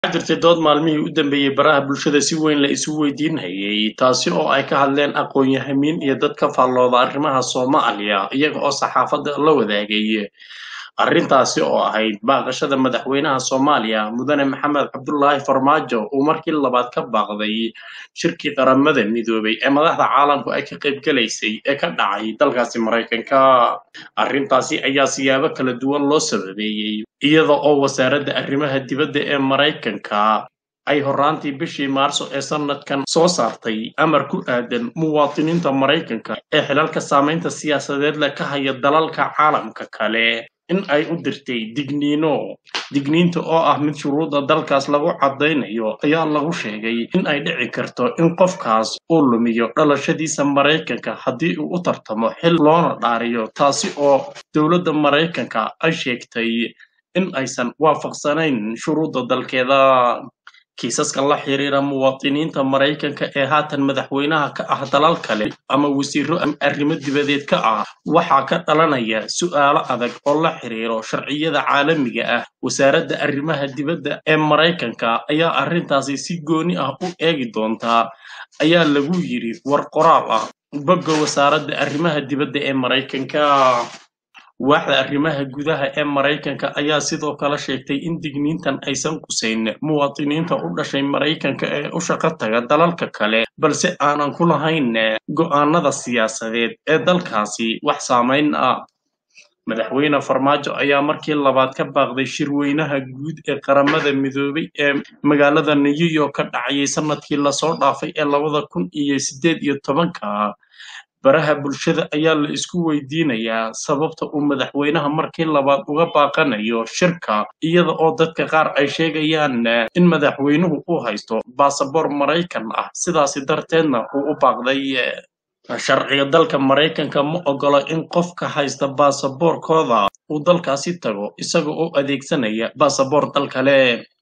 waxaa jirtay dood maalmihii u dambeeyey baraha bulshada si weyn la isu weydiinayay taasi oo ay ka hadleen aqoon-yahamiin iyo dad ka faallooda arrimaha soomaaliya iyaga oo saxaafadda la wadaagay arrintaasi oo ahayd baaqashada madaxweynaha soomaaliya mudane maxamed cabdulaahi farmaajo uu markii labaad ka baaqday shirkii qaramada midoobay ee madaxda caalamku ay ka qaybgalaysay ee ka dhacay dalkaasi maraykanka arrintaasi ayaa siyaabo kala duwan loo sababeeyey iyada oo wasaaradda arrimaha dibadda ee maraykanka ay horaantii bishii maarso ee sanadkan soo saartay amar ku aadan muwaadiniinta maraykanka ee xilalka saamaynta siyaasadeed leh ka haya dalalka caalamka kale in ay u dirtay digniino digniinta oo ah mid shuruudda dalkaas lagu caddaynayo ayaa lagu sheegay in ay dhici karto in qofkaas uu lumiyo dhalashadiisa maraykanka haddii uu u tartamo xil loona dhaariyo taasi oo dowladda maraykanka ay sheegtay in aysan waafaqsanayn shuruudda dalkeeda kiisaska la xiriira muwaadiniinta maraykanka ee haatan madaxweynaha ka ah dalal kale ama wasiiro arrimo dibadeed ka ah waxaa ka dhalanaya su'aalo adag oo la xiriiro sharciyada caalamiga ah wasaaradda arrimaha dibadda ee maraykanka ayaa arrintaasi si gooni ah u eegi doontaa ayaa lagu yidhi war qoraal ah bogga wasaaradda arrimaha dibadda ee maraykanka waaxda arrimaha gudaha ee maraykanka ayaa sidoo kale sheegtay in digniintan aysan qusayn muwaadiniinta u dhashay maraykanka ee u shaqo taga dalalka kale balse aanan ku lahayn go'aanada siyaasadeed ee dalkaasi wax saamayn ah madaxweyne farmaajo ayaa markii labaad ka baaqday shirweynaha guud ee qaramada midoobay ee magaalada new york ka dhacayay sanadkii lasoo dhaafay ee labada kun iyo siddeed iyo tobanka baraha bulshada ayaa la isku weydiinayaa sababta uu madaxweynaha markii labaad uga baaqanayo shirka iyada oo dadka qaar ay sheegayaan in madaxweynuhu uu haysto baasaboor maraykan ah sidaasi darteedna uu u baaqday sharciga dalka maraykanka ma ogolo in qofka haysta baasaboorkooda uu dalkaasi tago isaga oo adeegsanaya baasaboor dal kale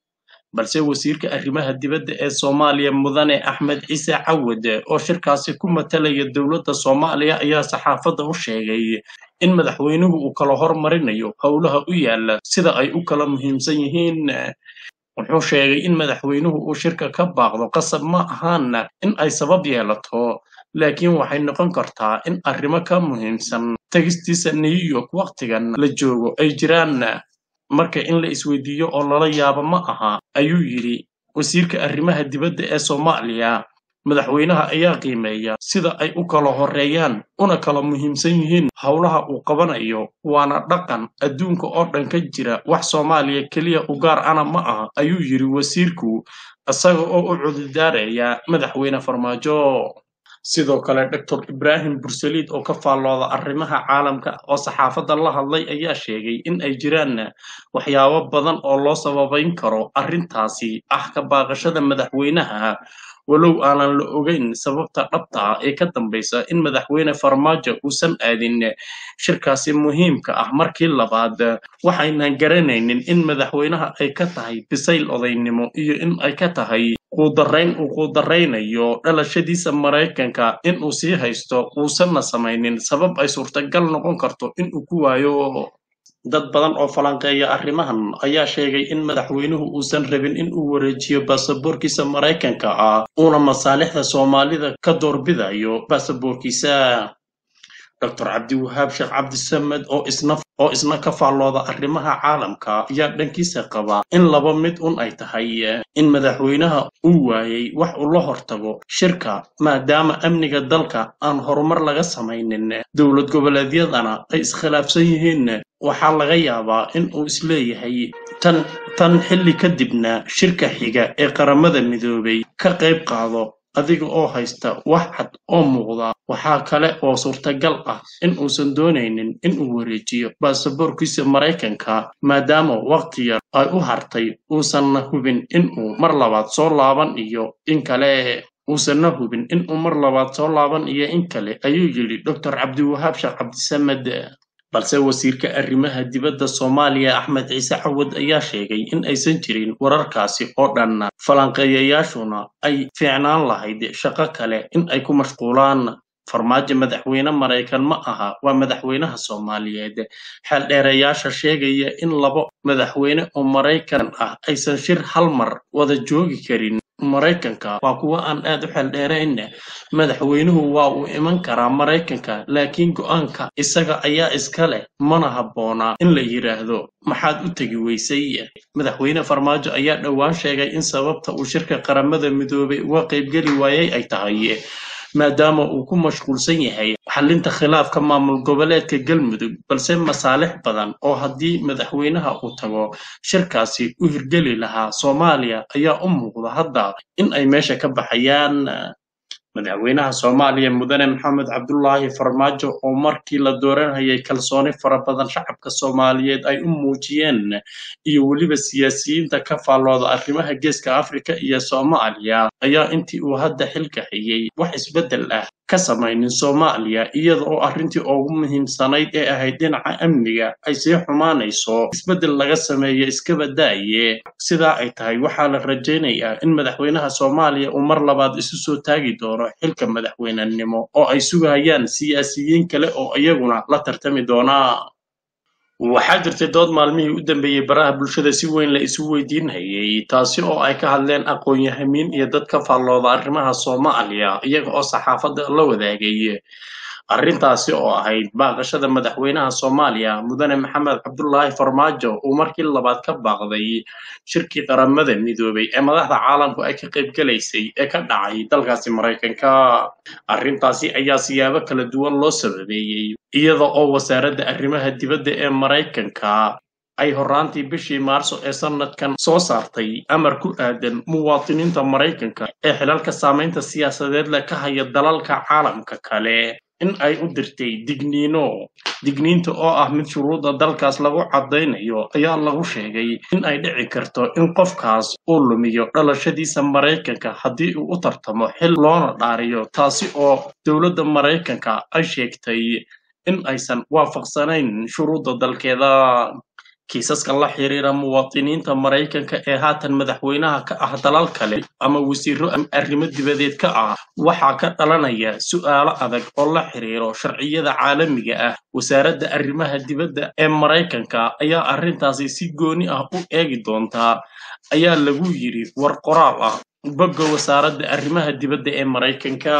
balse wasiirka arrimaha dibadda ee soomaaliya mudane axmed ciise cawad oo shirkaasi ku matalaya dowladda soomaaliya ayaa saxaafadda u sheegay in madaxweynuhu uu kala hormarinayo howlaha u yaala sida ay u kala muhiimsan yihiin wuxuu sheegay in madaxweynuhu uu shirka ka baaqdo qasab ma ahaana in ay sabab yeelato laakiin waxay noqon kartaa in arrimo ka muhiimsan tegistiisa new york wakhtigan la joogo ay jiraan marka in la isweydiiyo oo lala yaabo ma aha ayuu yidhi wasiirka arrimaha dibadda ee soomaaliya madaxweynaha ayaa qiimeeya sida ay u kala horreeyaan una kala muhiimsan yihiin howlaha uu qabanayo waana dhaqan adduunka oo dhan ka jira wax soomaaliya keliya u gaar ana ma aha ayuu yidhi wasiirku isaga oo u cududaaraya madaxweyne farmaajo sidoo kale doctor ibraahim bursaliid oo ka faallooda arrimaha caalamka oo saxaafadda la hadlay ayaa sheegay in ay jiraan waxyaabo badan oo loo sababayn karo arrintaasi ah ka baaqashada madaxweynaha walow aanan la ogeyn sababta dhabta ah ee ka dambaysa in madaxweyne farmaajo uusan aadin shirkaasi muhiimka ah markii labaad waxaynan garanaynin in madaxweynaha ay ka tahay bisayl odaynimo iyo in ay ka tahay quudarayn uu quudaraynayo dhalashadiisa maraykanka in uu sii haysto uusanna samaynin sabab ay suurtagal noqon karto in uu ku waayo dad badan oo falanqeeya arrimahan ayaa sheegay in madaxweynuhu uusan rabin in uu wareejiyo baasaboorkiisa maraykanka ah uuna masaalixda soomaalida ka doorbidayo baasaboorkiisa doctor cabdiwahaab sheekh cabdisamed oo isna oo isna ka faallooda arrimaha caalamka ayaa dhankiisa qaba in laba mid un ay tahay in madaxweynaha uu waayey wax uu la hortago shirka maadaama amniga dalka aan horumar laga samaynin dowlad goboleedyadana ay iskhilaafsan yihiin waxaa laga yaabaa in uu isleeyahay tan tan xilli kadibna shirka xiga ee qaramada midoobay ka qayb qaado adiga oo haysta wax cad oo muuqda waxaa kale oo suurtagal ah in uusan doonaynin in uu wareejiyo baasaboorkiisa maraykanka maadaama wakhti yar ay u hartay uusanna hubin in uu mar labaad soo laaban iyo in kale uusanna hubin in uu mar labaad soo laaban iyo in kale ayuu yidhi doctor cabdiwahaab sheekh cabdisamed balse wasiirka arrimaha dibadda soomaaliya axmed ciise cawad ayaa sheegay in aysan jirin wararkaasi oo dhan falanqeeyayaashuna ay fiicnaan lahayd shaqo kale in ay ku mashquulaan farmaajo madaxweyne maraykan ma aha waa madaxweynaha soomaaliyeed xeeldheereyaasha sheegaya in labo madaxweyne oo maraykan ah aysan shir hal mar wada joogi karin maraykanka waa kuwo aan aad u xeeldheerayn madaxweynuhu waa uu iman karaa maraykanka laakiin go'aanka isaga ayaa iska leh mana habboona in la yidhaahdo maxaad u tegi weysay madaxweyne farmaajo ayaa dhowaan sheegay in sababta uu shirka qaramada midoobay uga qaybgeli waayay ay tahay maadaama uu ku mashquulsan yahay xallinta khilaafka maamul goboleedka galmudug balse masaalix badan oo haddii madaxweynaha uu tago shirkaasi u hirgeli lahaa soomaaliya ayaa u muuqda hadda in ay meesha ka baxayaan madaxweynaha soomaaliya mudane maxamed cabdulaahi farmaajo oo markii la dooranayay kalsooni fara badan shacabka soomaaliyeed ay u muujiyeen iyo weliba siyaasiyiinta ka faallooda arrimaha geeska afrika iyo soomaaliya ayaa intii uu hadda xilka hayay wax isbeddel ah ka samaynin soomaaliya iyada oo arrintii ugu muhiimsanayd ee ahayd dhinaca amniga ay sii xumaanayso isbeddel laga sameeyo iskaba daaye sidaa ay tahay waxaa la rajaynayaa in madaxweynaha soomaaliya uu mar labaad isu soo taagi doono xilka madaxweynenimo oo ay sugayaan siyaasiyiin kale oo iyaguna la tartami doona waxaa jirtay dood maalmihii u dambeeyey baraha bulshada si weyn la isu weydiinhayay taasi oo ay ka hadleen aqoon-yahamiin iyo dad ka faallooda arrimaha soomaaliya iyaga oo saxaafadda la wadaagay arrintaasi oo ahayd baaqashada madaxweynaha soomaaliya mudane maxamed cabdulaahi farmaajo uu markii labaad ka baaqday shirkii qaramada midoobay ee madaxda caalamku ay ka qaybgalaysay ee ka dhacay dalkaasi maraykanka arrintaasi ayaa siyaabo kala duwan loo sababeeyey iyada oo wasaaradda arrimaha dibadda ee maraykanka ay horraantii bishii maarso ee sanadkan soo saartay amar ku aadan muwaadiniinta maraykanka ee xilalka saamaynta siyaasadeed leh ka haya dalalka caalamka kale in ay u dirtay digniino digniinta oo ah mid shuruudda dalkaas lagu caddaynayo ayaa lagu sheegay in ay dhici karto in qofkaas uu lumiyo dhalashadiisa maraykanka haddii uu u tartamo xil loona dhaariyo taasi oo dowladda maraykanka ay sheegtay in aysan waafaqsanayn shuruudda dalkeeda kiisaska la xiriira muwaadiniinta maraykanka ee haatan madaxweynaha ka ah dalal kale ama wasiiro arrimo dibadeed ka ah waxaa ka dhalanaya su'aalo adag oo la xiriiro sharciyada caalamiga ah wasaaradda arrimaha dibadda ee maraykanka ayaa arrintaasi si gooni ah u eegi doontaa ayaa lagu yidhi war qoraal ah bogga wasaaradda arrimaha dibadda ee maraykanka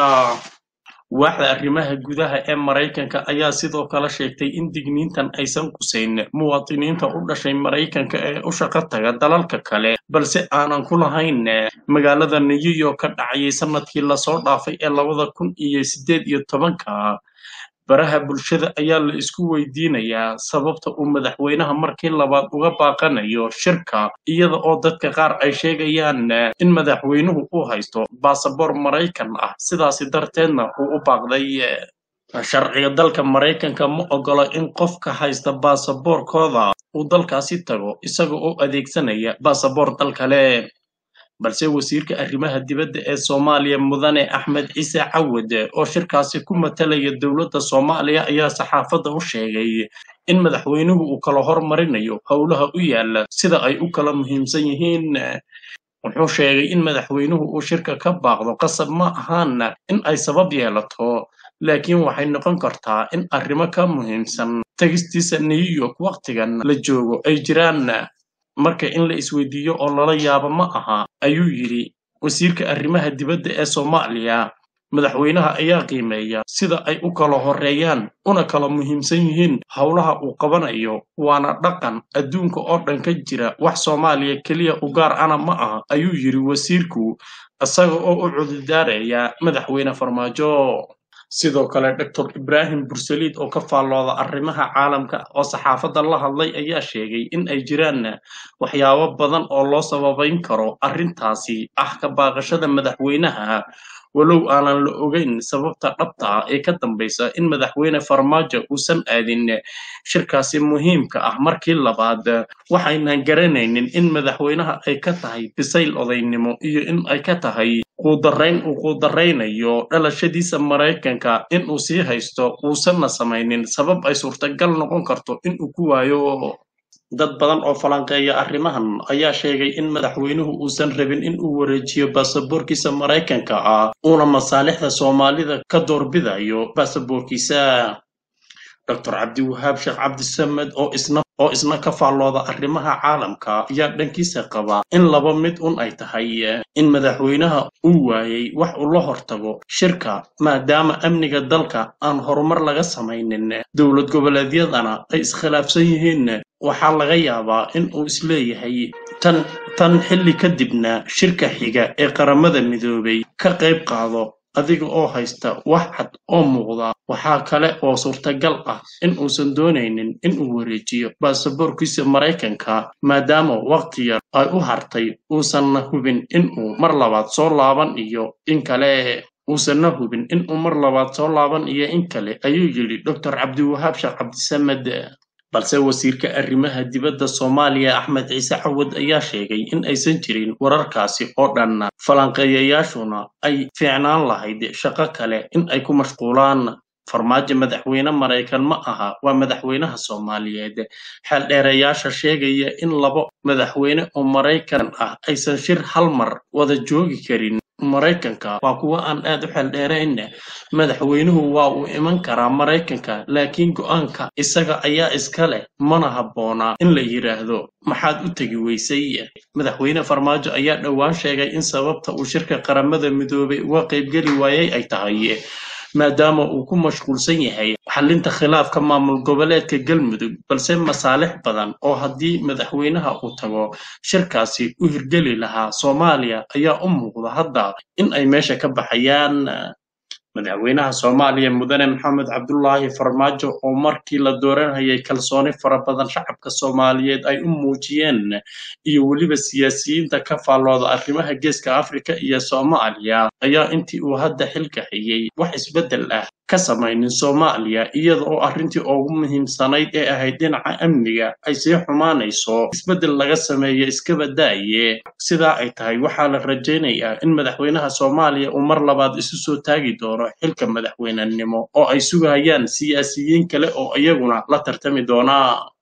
waaxda arrimaha gudaha ee maraykanka ayaa sidoo kale sheegtay in digniintan aysan qusayn muwaadiniinta u dhashay maraykanka ee u shaqo taga dalalka kale balse aanan ku lahayn magaalada new york ka dhacayay sanadkii lasoo dhaafay ee labada kun iyo siddeed iyo tobanka baraha bulshada ayaa la isku weydiinayaa sababta uu madaxweynaha markii labaad uga baaqanayo shirka iyada oo dadka qaar ay sheegayaan in madaxweynuhu uu haysto baasaboor maraykan ah sidaasi darteedna uu u baaqday sharciga dalka maraykanka ma ogola in qofka haysta baasaboorkooda uu dalkaasi tago isaga oo adeegsanaya baasaboor dal kale balse wasiirka arrimaha dibadda ee soomaaliya mudane axmed ciise cawad oo shirkaasi ku matalaya dowladda soomaaliya ayaa saxaafadda u sheegay in madaxweynuhu uu kala hormarinayo howlaha u yaala sida ay u kala muhiimsan yihiin wuxuu sheegay in madaxweynuhu uu shirka ka baaqdo qasab ma ahaana in ay sabab yeelato laakiin waxay noqon kartaa in arrimo ka muhiimsan tegistiisa new york wakhtigan la joogo ay jiraan marka in la isweydiiyo oo lala yaabo ma aha ayuu yidhi wasiirka arrimaha dibadda ee soomaaliya madaxweynaha ayaa qiimeeya sida ay u kala horreeyaan una kala muhiimsan yihiin howlaha uu qabanayo waana dhaqan adduunka oo dhan ka jira wax soomaaliya keliya u gaar ana ma aha ayuu yidhi wasiirku isaga oo u cududaaraya madaxweyne farmaajo sidoo kale doctor ibraahim bursaliid oo ka faallooda arrimaha caalamka oo saxaafadda la hadlay ayaa sheegay in ay jiraan waxyaabo badan oo loo sababayn karo arrintaasi ah ka baaqashada madaxweynaha walow aanan la ogeyn sababta dhabta ah ee ka dambaysa in madaxweyne farmaajo uusan aadin shirkaasi muhiimka ah markii labaad waxaynan garanaynin in madaxweynaha ay ka tahay bisayl odaynimo iyo in ay ka tahay quudarayn uu quudaraynayo dhalashadiisa maraykanka in uu sii haysto uusanna samaynin sabab ay suurtagal noqon karto in uu ku waayo dad badan oo falanqeeya arrimahan ayaa sheegay in madaxweynuhu uusan rabin in uu wareejiyo baasaboorkiisa maraykanka ah uuna masaalixda soomaalida ka doorbidayo baasaboorkiisa dr cabdiwahaab sheekh cabdisamed oo isna oo isna ka faallooda arrimaha caalamka ayaa dhankiisa qaba in laba mid un ay tahay in madaxweynaha uu waayey wax uu la hortago shirka maadaama amniga dalka aan horumar laga samaynin dowlad goboleedyadana ay iskhilaafsan yihiin waxaa laga yaabaa in uu isleeyahay tan tan xilli kadibna shirka xiga ee qaramada midoobay ka qayb qaado adiga oo haysta wax cad oo muuqda waxaa kale oo suurtagal ah in uusan doonaynin in uu wareejiyo baasaboorkiisa maraykanka maadaama waqti yar ay u hartay uusanna hubin in uu mar labaad soo laaban iyo in kale uusanna hubin in uu mar labaad soo laaban iyo in kale ayuu yidhi dr cabdiwahaab sheekh cabdisamed balse wasiirka arrimaha dibadda soomaaliya axmed ciise cawad ayaa sheegay in aysan jirin wararkaasi oo dhan falanqeeyayaashuna ay fiicnaan lahayd shaqo kale in ay ku mashquulaan farmaajo madaxweyne maraykan ma aha waa madaxweynaha soomaaliyeed xeeldheereyaasha sheegaya in labo madaxweyne oo maraykan ah aysan shir hal mar wada joogi karin maraykanka waa kuwa aan aad u xeeldheerayn madaxweynuhu waa uu iman karaa maraykanka laakiin go'aanka isaga ayaa iska leh mana habboona in la yidhaahdo maxaad u tegi weysay madaxweyne farmaajo ayaa dhowaan sheegay in sababta uu shirka qaramada midoobay uga qaybgeli waayey ay tahay maadaama uu ku mashquulsan yahay xallinta khilaafka maamul goboleedka galmudug balse masaalix badan oo haddii madaxweynaha uu tago shirkaasi u hirgeli lahaa soomaaliya ayaa u muuqda hadda in ay meesha ka baxayaan madaxweynaha soomaaliya mudane maxamed cabdulaahi farmaajo oo markii la dooranayay kalsooni fara badan shacabka soomaaliyeed ay u muujiyeen iyo weliba siyaasiyiinta ka faallooda arrimaha geeska afrika iyo soomaaliya ayaa intii uu hadda xilka hayay wax isbeddel ah ka samaynin soomaaliya iyada oo arrintii ugu muhiimsanayd ee ahayd dhinaca amniga ay sii xumaanayso isbeddel laga sameeyo iskaba daaye sidaa ay tahay waxaa la rajaynayaa in madaxweynaha soomaaliya uu mar labaad isu soo taagi doono xilka madaxweynenimo oo ay sugayaan siyaasiyiin kale oo iyaguna la tartami doonaa